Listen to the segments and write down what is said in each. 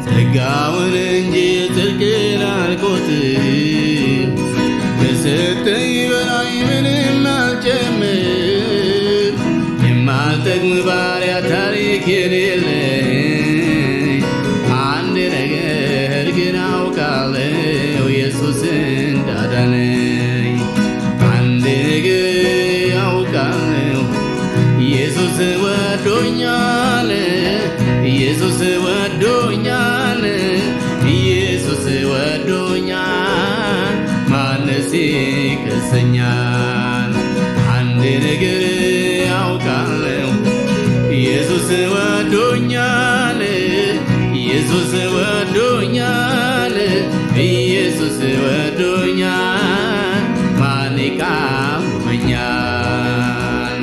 ጸጋውን እንጂ ጽድቅን አልቆጥር ከሰጠኝ በላይ ምንም አልጨምር የማልጠቅም ባሪያ ታሪክ የሌለኝ አንድ ነገር ግን አውቃለሁ ኢየሱስ እንዳዳነኝ አንድ ነገር አውቃለሁ ኢየሱስ ወዶኛል ኢየሱስ ወዶኛል ኢየሱስ ወዶኛል ማንስ ይከሰኛል አንድ ነገር አውቃለሁ ኢየሱስ ወዶኛል ኢየሱስ ወዶኛል ኢየሱስ ወዶኛል ማን ይቃወመኛል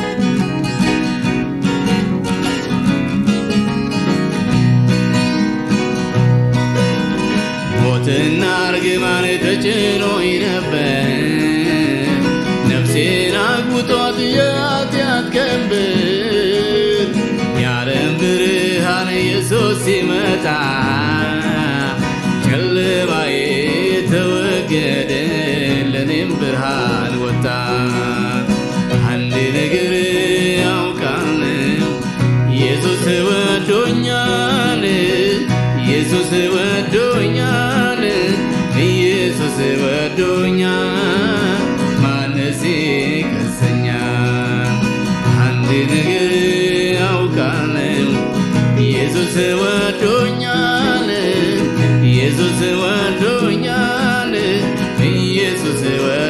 ሞትና እርግማን ተጭኖኝ ነበር ነፍሴን አግብቷት የኃጢአት ቀንበር የዓለም ብርሃን ኢየሱስ ሲመጣ ጨለማዬ ተወገደ ለኔም ብርሃን ወጣ አንድ ነገር አውቃለሁ ኢየሱስ ወዶኛል ኢየሱስ ወዶኛል ኢየሱስ ወዶኛል ማንስ ይከሰኛል አንድ ነገር አውቃለሁ ኢየሱስ ወዶኛል ኢየሱስ ወዶኛል ኢየሱስ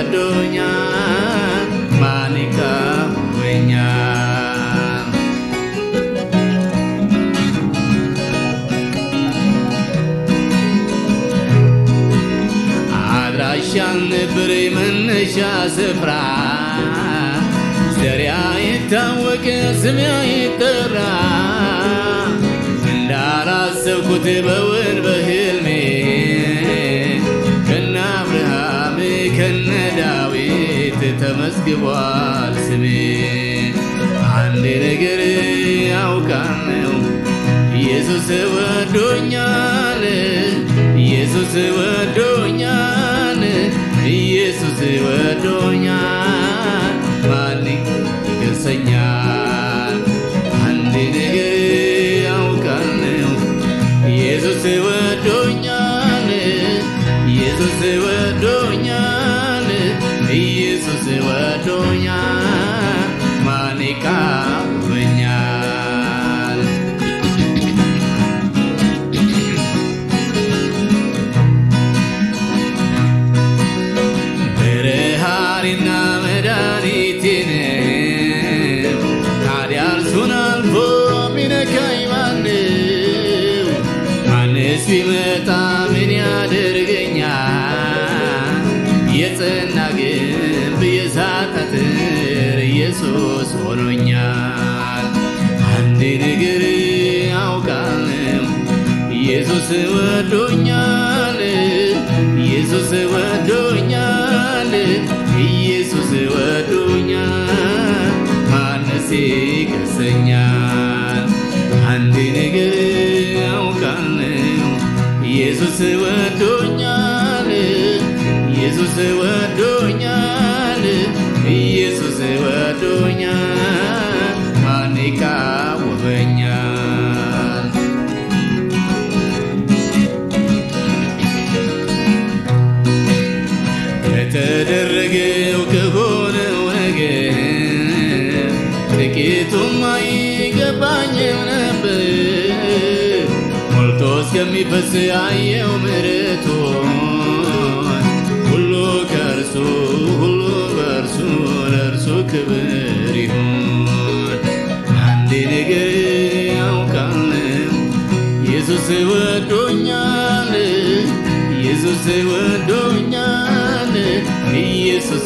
ወዶኛል ማን ይቃወመኛል አድራሻ ነበር መነሻ ስፍራ ዘሪያ ይታወቅ ስሜ ይጠራ እንዳላሰብኩት በውን በህልሜ ከነ አብርሃም ከነ ዳዊት ተመዝግቧል ስሜ አንድ ነገር ያውቃለሁ ኢየሱስ ወዶኛል ኢየሱስ ወዶኛል ኢየሱስ ወዶኛል ማን ይከሰኛል አንድ ነገር ያውቃለሁ ኢየሱስ ወዶኛል ኢየሱስ ወዶኛል ኢየሱስ ወዶኛል ማን ይቃወመኛል ብርሃኔና መድኃኒቴን ታዲያ እርሱን አልፎ ሚነካኝ ማነው? ማንስ ቢመጣ ምን ያደርገኛል? የጸና ግንብ የሳት አጥር ኢየሱስ ሆኖኛል። አንድ ነገር አውቃለሁ ኢየሱስ ወዶኛል ኢየሱስ ወዶኛል ኢየሱስ ወዶኛል ማንስ ይከሰኛል አንድ ነገር አውቃለሁ ኢየሱስ ወዶኛል ኢየሱስ ወዶኛል ኢየሱስ ወዶኛል ማን ይቃወመኛል ከተደረገው ከሆነው ነገር ጥቂቱም አይገባኝም ነበር ሞልቶ እስከሚፈስ አየው ምሕረቱን ሁሉ ከእርሱ ሁሉ በእርሱ ለእርሱ ክብር ይሁን አንድ ነገር ያውቃለሁ ኢየሱስ ወዶኛል ኢየሱስ ወዶኛል ኢየሱስ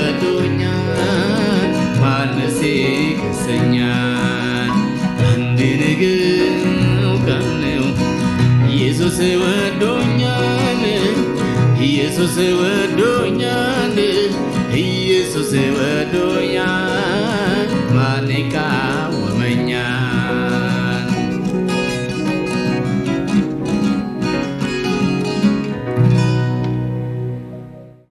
ወዶኛል ማንስ ይከሰኛል አንድ ነገር አውቃለሁ ኢየሱስ ወዶኛል ኢየሱስ ወዶኛል ኢየሱስ ወዶኛል ማን ይቃወመኛል